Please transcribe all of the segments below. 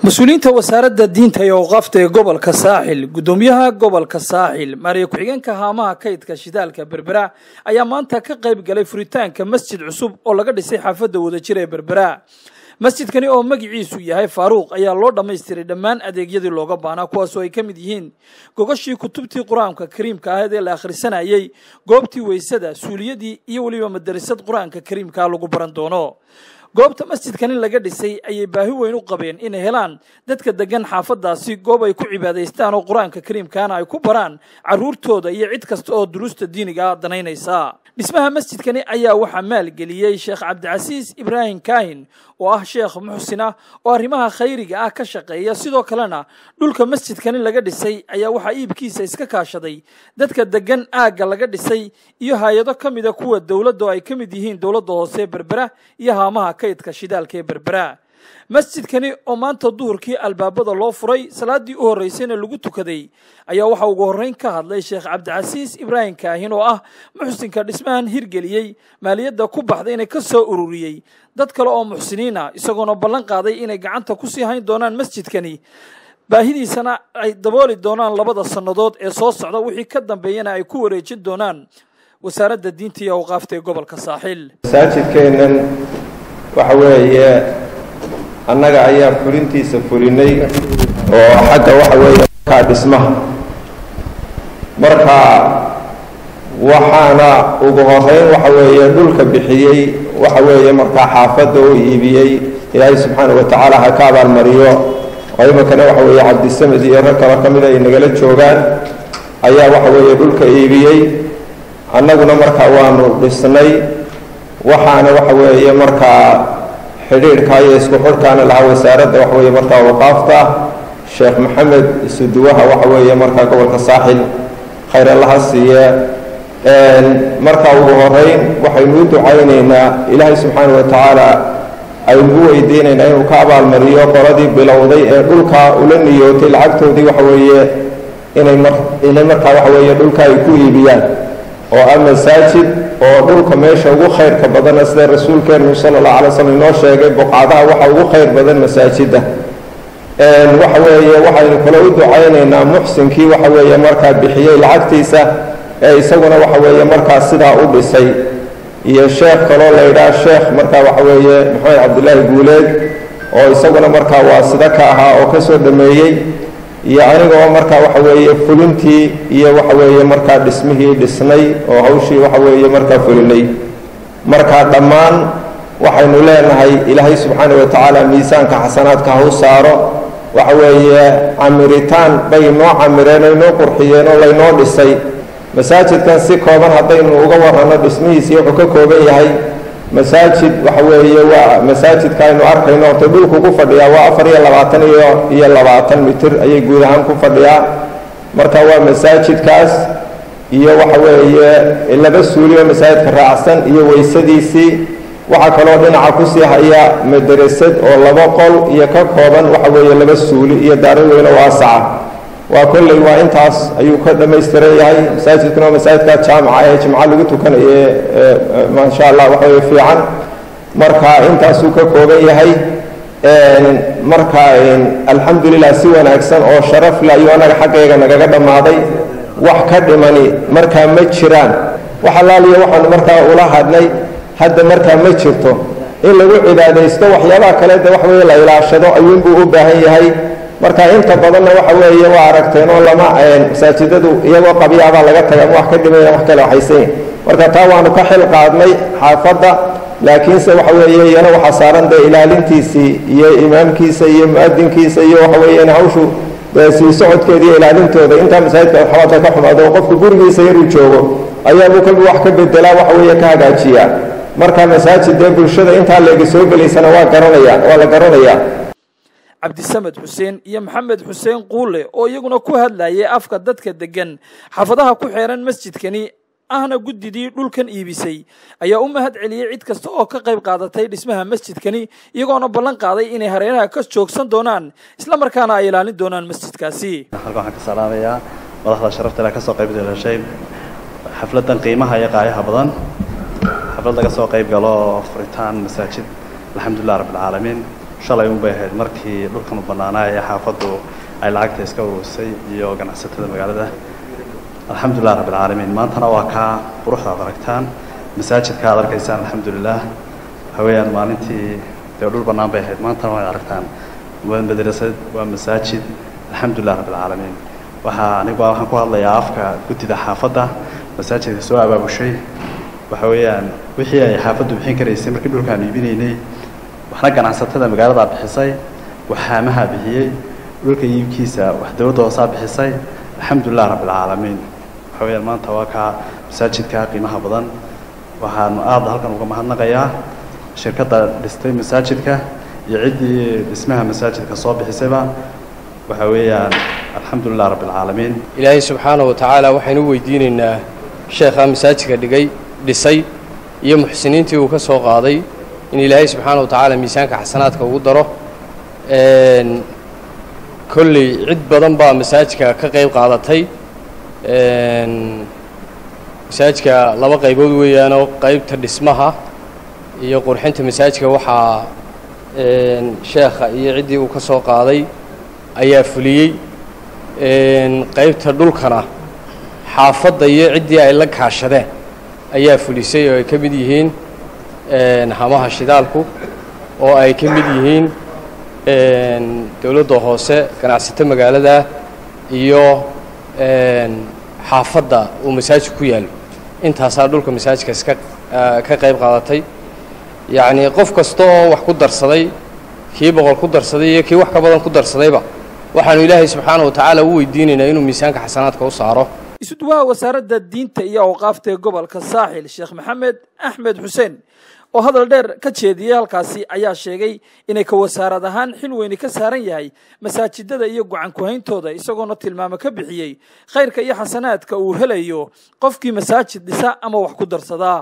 mas-uuliyiinta wasaaradda diinta iyo awqaafta ee gobolka saaxil guddoomiyaha gobolka saaxil maariya ku-xigeenka haamaha kaydka shidaalka berbera ayaa maanta ka qayb galay furitaanka masjid cusub oo laga dhisay xaafadda wadajir ee berbera masjidkani oo magiciisu yahay faaruuq ayaa loo dhammaystiray dhammaan adeegyadii looga baahnaa kuwaasoo ay ka mid yihiin gogashii kutubtii qur-aanka kariimka ahayd ee la akhrisanayey goobtii weysada suuliyadii iyo weliba madarasad qur-aanka kariimkaa lagu baran doono goobta masjidkani laga dhisay ayay baahi weyn u qabeen inay helaan dadka degan xaafadaasi goob ay ku cibaadaystaan oo qur-aanka kariimkaana ay ku baraan caruurtooda iyo cid kasta oo duruusta diiniga danaynaysa dhismaha masjidkani ayaa waxaa maalgeliyey sheekh cabdicasiis ibraahim kaahin oo ah sheekh muxsin ah oo arrimaha khayriga ah ka shaqeeya sidoo kalena dhulka masjidkani laga dhisay ayaa waxaa iibkiisa iska kaashaday dadka degan aagga laga dhisay iyo hay-ado ka mida kuwa dowladda oo ay ka mid yihiin dowladda hoose berbera iyo haamaha kaydka shidaalka ee berbera masjidkani oo maanta duhurkii albaabada loo furay salaadii u horreysayna lagu tukaday ayaa waxaa ugu horreyn ka hadlay sheekh cabdicasiis ibraahim kaahin oo ah muxsinka dhismahan hirgeliyey maaliyadda ku baxday inay ka soo ururiyey dad kale oo muxsiniin ah isagoona ballan qaaday inay gacanta kusii hayn doonaan masjidkani baahidiisana ay dabooli doonaan labada sannadood ee soo socda wixii ka dambeeyana ay ku wareejin doonaan wasaaradda diinta iyo awqaafta ee gobolka saaxiil masaajidkeennan waxa weeye annaga ayaa fulintiisa fulinay oo xagga waxa weeye markaa dhismaha marka waxaana ugu horeyn waxa weeye dhulka bixiyey waxa weeye markaa xaafadda u iibiyey ilaahay subxaanau watacaala ha ka abaalmariyo oo iminkana waxa weeye cabdisamed iyo rag kalo ka mida ay nagala joogaan ayaa waxa weeye dhulka iibiyey annaguna markaa waanu dhisnay waxaana waxa weeye markaa xidhiidhka iyo isku xidhkaana lahaa wasaaradda waxa weeye markaa waqaafta sheekh maxamed isuduwaha waxa weeye markaa gobolka saaxil khayr allaha siiye markaa ugu horeyn waxaynu u ducaynaynaa ilaahay subxaanau watacaala aynu u weydiinaynaa inuu ka abaalmariyo qoladii bilowday ee dhulka ula niyootay lacagtoodii waxa weeye inay mar inay markaa waxa weeye dhulka ay ku iibiyaan oo ah masaajid oo dhulka meesha ugu khayrka badana sida rasuulkeenu sala allahu alay slam inoo sheegay boqcadaha waxa ugu khayr badan masaajidda waxa weeye waxaynu kale u ducaynaynaa muxsinkii waxa weeye markaa bixiyey lacagtiisa ee isaguna waxa weeye markaa sidaa u dhisay iyo sheekh kaloo la yidhaha sheekh markaa waxa weeye maxamed cabdillaahi guuleed oo isaguna markaa waa sida ka ahaa oo ka soo dhameeyey iyo anigoo markaa waxa weeye fulintii iyo waxa weeye markaa dhismihii dhisnay oo hawshii waxa weeye markaa fulinay markaa dhammaan waxaynu leenahay ilaahay subxaana wa tacaala miisaanka xasanaadka ha u saaro waxa weeye camiritaan bay noo camireen ay noo qurxiyeen oo laynoo dhisay masaajidkan si kooban haddaynu uga waranno dhismihiisii wuxuu ka kooban yahay masaajid waxa weeye waa masaajidka aynu arkayno horta dhulku ku fadhiyaa waa afar iyo labaatan iyo iyo labaatan mitir ayay guud ahaan ku fadhiyaa marka waa masaajidkaas iyo waxa weeye laba suuli oo masaajidka raacsan iyo weysadiisii waxaa kaloo dhinaca kusii haya madarasad oo laba qol iyo ka kooban waxa weeye laba suuli iyo daaro weyno waasaca waa kolley waa intaas ayuu ka dhammaystiran yahay masaajidkuna waa masaajidka jaamica ee jimco lagu tukanaye maasha allah waxa weye fiican marka intaasuu ka kooban yahay marka alxamdulilah si wanaagsan oo sharaf le ayuu anaga xaggayga nagaga dhammaaday wax ka dhimani markaa ma jiraan wax allaaliya waxaanu markaa ula hadnay hadda markaa ma jirto in lagu cibaadaysto waxyaabaha kale de waxa weye la ilaashado ayuunbuu u baahan yahay marka inta badanna waxa weeye waa aragteen oo lama masaajidadu iyagoo qabyaabaa laga taga ama wax ka dhimaya wax kale waxaysanyihin marka taa waanu ka xil qaadnay xaafadda laakiinse waxa weeye iyana waxaa saaran dee ilaalintiisii iyo imaamkiisa iyo mu-adinkiisa iyo waxa weeye in hawshu dee sii socodkeeda iyo ilaalintooda intaa masaajidka xabaadka ka xumaado oo qofku gurigiisa yaruu joogo ayaabuu kolba wax ka bedelaa waxa weeye ka hagaajiyaa marka masaajid dee bulshada intaa leegi soo gelaysana waa garanaya waa la garanayaa cabdisamed xuseen iyo maxamed xuseen quule oo iyaguna ku hadlayay afka dadka degan xaafadaha ku xeeran masjidkani ahna guddidii dhulkan iibisay ayaa u mahad celiyey cid kasta oo ka qayb qaadatay dhismaha masjidkani iyagoona ballan qaaday inay hareeraha ka joogsan doonaan isla markaana ay ilaalin doonaan masjidkaasi halkan waxaan ka salaamayaa madaxda sharafta ilaa ka soo qayb gashay xafladdan qiimaha iyo qaayaha badan xaflad laga soo qayb galo furitaan masaajid alxamdulilah rabbilcaalamiin shalay unbay ahayd markii dhulkan u bannaanaa ee xaafaddu ay lacagta iska ururisay iyo ganacsatada magaalada alxamdulilah rabbilcaalamiin maantana waa kaa quruxda ad aragtaan masaajidka ad arkaysaan alxamdulilah waxa weeyaan maalintii dee dhul bannaan bay ahayd maantana waad aragtaan waa madrasad waa masaajid alxamdulilah rabbilcaalamiin waxaa anigu waxaan ku hadlayaa afka guddida xaafadda masaajidka soo abaabushay waxa weeyaan wixii ay xaafaddu bixin karaysay markii dhulkaan iibinaynay waxna ganacsatada magaaladaa bixisay wax haamahaa bixiyey dhulka iibkiisa wax dowladda hoosaa bixisay alxamdulilah rabbilcaalamiin waxa weyaan maanta waa kaa masaajidka qiimaha badan waxaanu aada halkan uga mahadnaqayaa shirkadda dhistay masaajidka iyo ciddii dhismaha masaajidka soo bixisayba waxa weeyaan alxamdulilah rabbilcaalamiin ilaahay subxaanahu watacaala waxaynu u weydiinaynaa sheekhaa masaajidka dhigay dhisay iyo muxsiniintii uu ka soo qaaday in ilaahay subxaana wa tacaala miisaanka xasanaadka ugu daro kolley cid badan baa masaajidka ka qayb qaadatay masaajidka laba qaybood weeyaanoo qaybta dhismaha iyo qurxinta masaajidka waxaa sheekha iyo ciddii uu ka soo qaaday ayaa fuliyey qaybta dhulkana xaafadda iyo ciddii ay la kaashadeen ayaa fulisay oo ay ka mid yihiin hamaha shidaalku oo ay ka mid yihiin dowladda hoose ganacsato magaalada iyo xaafadda uu masaajidku ku yaallo intaasaa dhulka masaajidka iska ka qayb qaadatay yacnii qof kasta oo wax ku darsaday kii boqol ku darsaday iyo kii wax ka badan ku darsadayba waxaanu ilaahay subxaana wa tacaala u weydiinaynaa inuu miisaanka xasanaadka u saaro isuduwaha wasaaradda diinta iyo awqaafta ee gobolka saaxil sheekh maxamed axmed xuseen oo hadal dheer ka jeediyey halkaasi ayaa sheegay inay ka wasaarad ahaan xil weyni ka saaran yahay masaajidada iyo gacan ku-hayntooda isagoona tilmaamo ka bixiyey khayrka iyo xasanaadka uu helayo qofkii masaajid dhisa ama wax ku darsadaa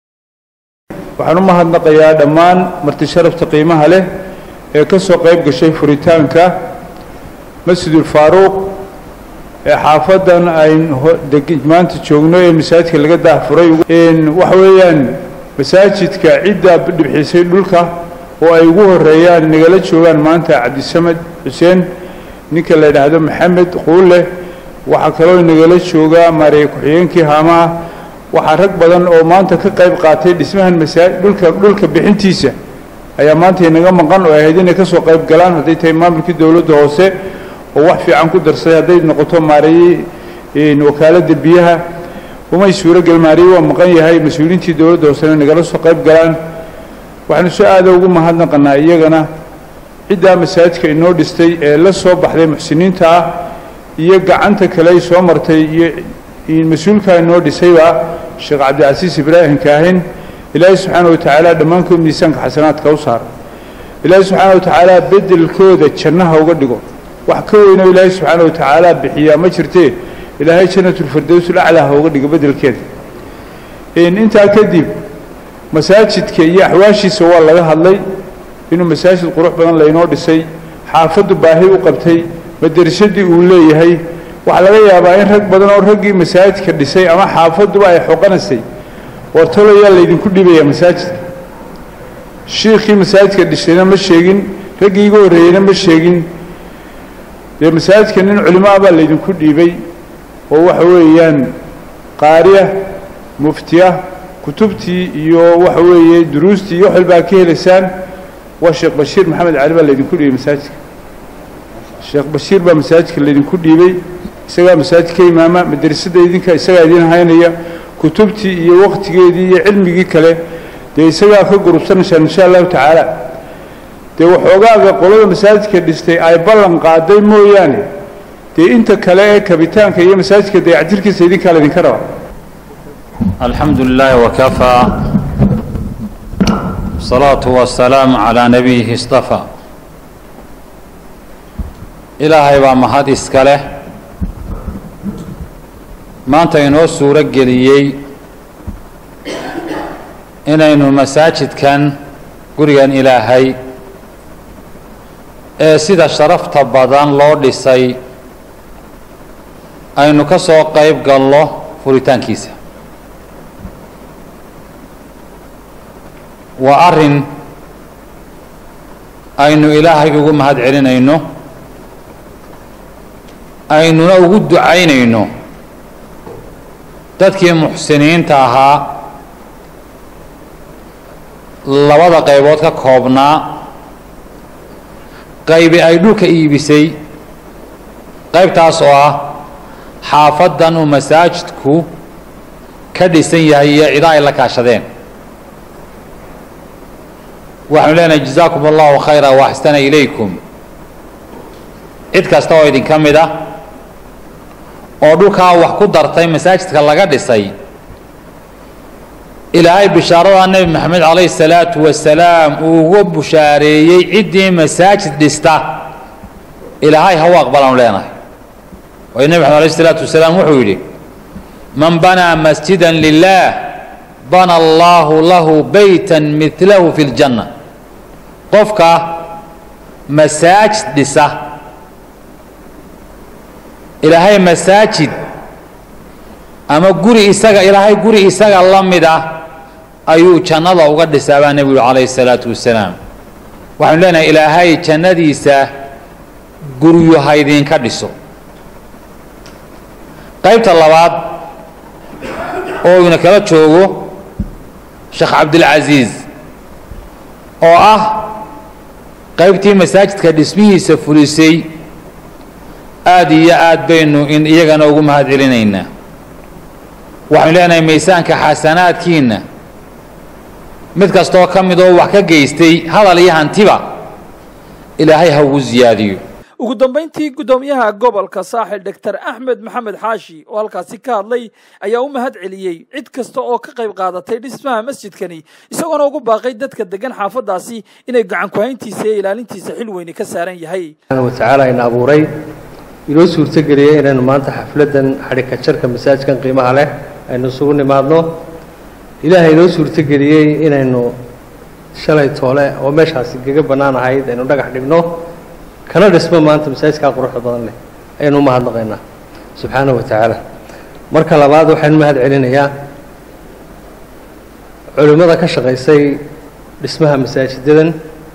waxaan u mahadnaqayaa dhammaan marti sharafta qiimaha leh ee ka soo qayb gashay furitaanka masjidulfaaruuq ee xaafaddan ayn maanta joogno ee masaajidka laga daahfuray waxa weeyaan masaajidka ciddaa dhibxisay dhulka oo ay ugu horeeyaan nagala joogaan maanta cabdisamed xuseen ninka la yidhaahdo maxamed quulle waxaa kaloo nagala joogaa maarey ku-xigeenkii haamaha waxaa rag badan oo maanta ka qayb qaatay dhismahan masaa dhulka dhulka bixintiisa ayaa maanta inaga maqan oo ahayd inay ka soo qayb galaan hadday tahay maamulkii dowladda hoose oo wax fiican ku darsaday hadday noqoto maareeyey wakaaladda biyaha umay suurogel maariye waa maqan yahay mas-uuliyiintii dowladda hoosena nagala soo qayb galaan waxaanu si aada ugu mahadnaqanaa iyagana ciddaa masaajidka inoo dhistay ee la soo baxday muxsiniinta ah iyo gacanta kale ay soo martay iyo mas-uulkaa inoo dhisayba sheekh cabdicasiis ibraahim kaahin ilaahay subxaana wa tacaala dhammaankood miisaanka xasanaadka u saara ilaahay subxaana wa tacaala beddelkooda jannaha uga dhigo wax ka weynoo ilaahay subxaana wa tacaala bixiyaa ma jirtee ilaahay janatulfirdowsul aclaa ha uga dhigo beddelkeeda intaa kadib masaajidka iyo axwaashiisa waa laga hadlay inuu masaajid qurux badan laynoo dhisay xaafaddu baahi u qabtay madrasadii uu leeyahay waxaa laga yaabaa in rag badan oo raggii masaajidka dhisay ama xaafadduba ay xoqanaysay wartoloyaa laydinku dhibayaa masaajidka shiikhii masaajidka dhisayna ma sheegin raggii iga horreeyeyna ma sheegin dee masaajidka nin culimo ah baa laydinku dhiibay oo waxa weeyaan qaariya muftiya kutubtii iyo waxa weeye duruustii iyo wax walbaa ka helaysaan waa sheekh bashiir maxamed cali baa laydinku dhiibay masaajidka sheekh bashiir baa masaajidka laydinku dhiibay isagaa masaajidka imaama madrasadda idinka isagaa idin haynaya kutubtii iyo waktigeedii iyo cilmigii kale dee isagaa ka gurubsanaysaan insha allahu tacaala dee waxoogaaga qolada masaajidka dhistay ay ballan qaaday mooyaane dee inta kale ee kabitaanka iyo masaajidka dayactirkiisa idinkaa laydinka raba الحمد لله وكفى الصلاة والسلام على نبيه اصطفى ilaahay baa mahad iska leh maanta inoo suuro geliyey inaynu masaajidkan gurigan ilaahay ee sida sharafta badan loo dhisay aynu ka soo qayb galno furitaankiisa waa arrin aynu ilaahay ugu mahad celinayno aynuna ugu ducaynayno dadkii muxsiniinta ahaa labada qaybood ka koobnaa qaybi ay dhulka iibisay qaybtaas oo ah xaafaddan uu masaajidku ka dhisan yahay iyo cido ay la kaashadeen waxaanu leenahay jazaakum allahu khayra waaxsana ilaykum cid kasta oo idinka mid ah oo dhulkaa wax ku dartay masaajidka laga dhisay ilaahay bishaarada nebi maxamed calayhi salaatu wasalaam uu uga bushaareeyey ciddii masaajid dhista ilaahay ha u aqbalaanu leenahay waayo nebi maxamed alayh salaatu wasalaam wuxuu yidhi man banaa masjida lilah bana allahu lahu beyta midlahu fi ljanna qofka masaajid dhisa ilaahay masaajid ama guri isaga ilaahay guri isaga la mid ah ayuu jannada uga dhisaa baa nebigu calayhi salaatu wasalaam waxaanu leenahay ilaahay jannadiisa guryu ha idinka dhiso qaybta labaad oo ina kala joogo sheekh cabdilcasiis oo ah qaybtii masaajidka dhismihiisa fulisay aada iyo aad baynu in iyagana ugu mahad celinaynaa waxaynu leenahay maysaanka xasanaadkiinna mid kastoo ka mid oo wax ka geystay hadal iyo hantiba ilaahay ha ugu siyaadiyo ugu dambayntii guddoomiyaha gobolka saaxil doctor axmed maxamed xaashi oo halkaasi ka hadlay ayaa u mahad celiyey cid kasta oo ka qayb qaadatay dhismaha masjidkani isagoona ugu baaqay dadka degan xaafadaasi inay gacan ku-hayntiisa iyo ilaalintiisa xil weyni ka saaran yahay watacaala ina abuuray inoo suurtogeliyey inaynu maanta xafladdan xadhika jarka masaajkan qiimaha leh aynu isugu nimaadno ilaahay inoo suurtogeliyey inaynu shalay toole oo meeshaasi gaga bannaan ahayd aynu dhagax dhigno kana dhismo maanta masaajidkaa quruxda badan leh ayaynu u mahadnaqaynaa subxaanahu wa tacaala marka labaad waxaynu mahad celinayaa culimmada ka shaqaysay dhismaha masaajidadan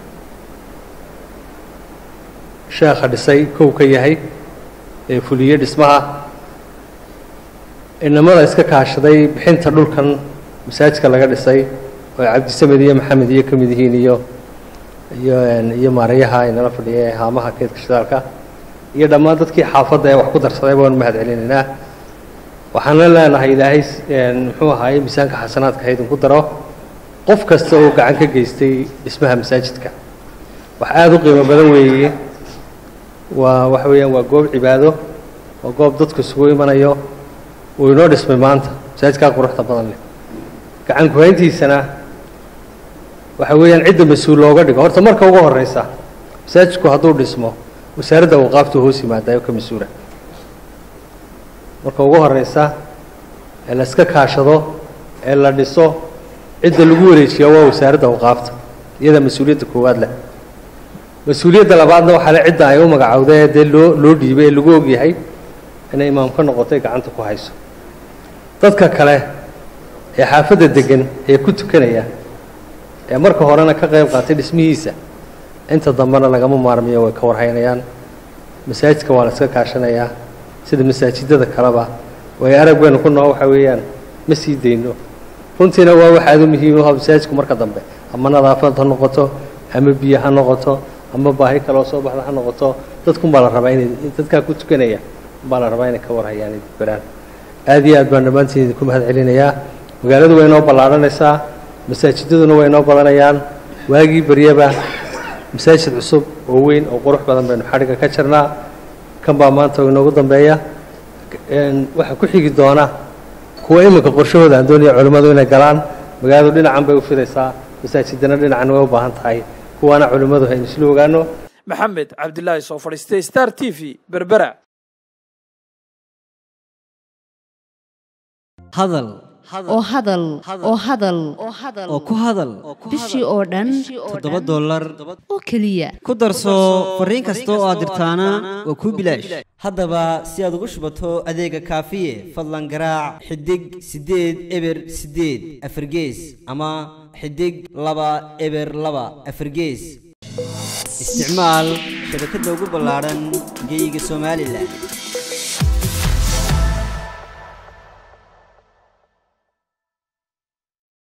sheekha dhisay kow ka yahay ee fuliye dhismaha inamada iska kaashaday bixinta dhulkan masaajidka laga dhisay oo cabdisamed iyo maxamed iyo ka mid yihiin iyo iyo iyo maarayaha inala fadhiya ee haamaha keedka shidaalka iyo dhammaan dadkii xaafadda ee wax ku darsaday baanu mahad celinaynaa waxaana leenahay ilaahay muxuu ahaayey miisaanka xasanaadka ha idinku daro qof kasta oo gacan ka geystay dhismaha masaajidka wax aada u qiimo badan weeye waa waxa weeyaan waa goob cibaado waa goob dadku isugu imanayo uu inoo dhismay maanta masaajidkaa quruxda badan leh gacan ku-hayntiisana waxa weeyaan cidda mas-uul looga dhigo horta marka ugu horeysa masaajidku hadduu dhismo wasaaradda awqaaftu hoos yimaadayo ka mas-uula marka ugu horeysa ee la iska kaashado ee la dhiso cidda lagu wareejiyaa waa wasaaradda awqaafta iyada mas-uuliyadda koowaad leh mas-uuliyadda labaadna waxaa le cidda ay u magacowda ee dee loo loo dhiibay ee lagu ogyahay inay imaam ka noqotay gacanta ku hayso dadka kale ee xaafadda degan ee ku tukanaya ee marka horena ka qayb qaatay dhismihiisa inta dambena lagama maarmiyo way ka warhaynayaan masaajidka waa la iska kaashanayaa sida masaajidada kaleba way aragbaynu ku noo waxa weeyaan ma sii dayno runtiina waa wax aada u muhiim uha masaajidku marka dambe ama nadaafad ha noqoto ama biyo ha noqoto ama baahi kaloo soo baxda ha noqoto dadkunbaa la rabaa inay dadkaa ku tukanaya baa la rabaa inay ka warhayaan ay beraan aada iyo aad baan dhammaantiin idinku mahad celinayaa magaaladu way inoo ballaadhanaysaa masaajidaduna way inoo badanayaan waagii beryaba masaajid cusub oo weyn oo qurux badan baynu xadhigga ka jirnaa kan baa maanta inoogu dambeeya waxaa ku xigi doona kuwa iminka qorshahooda aan doonaya culimmadu inay galaan magaaladu dhinacan bay u fidaysaa masaajidana dhinacan way u baahan tahay kuwaana culimmadu haynu isla ogaano maxamed cabdilaahi soo fadhiistay star t v berbera hadal oo hadal oo hadal oo ku hadal bishii oo dhan toddoba dollar oo keliya ku darso fariin kasta oo aad dirtaana waa kuu bilaash haddaba si aad ugu shubato adeega kaafiye fadlan garaac xidig siddeed eber siddeed afargees ama xidig laba eber laba afargees isticmaal shabakadda ugu ballaadhan geyga somalilan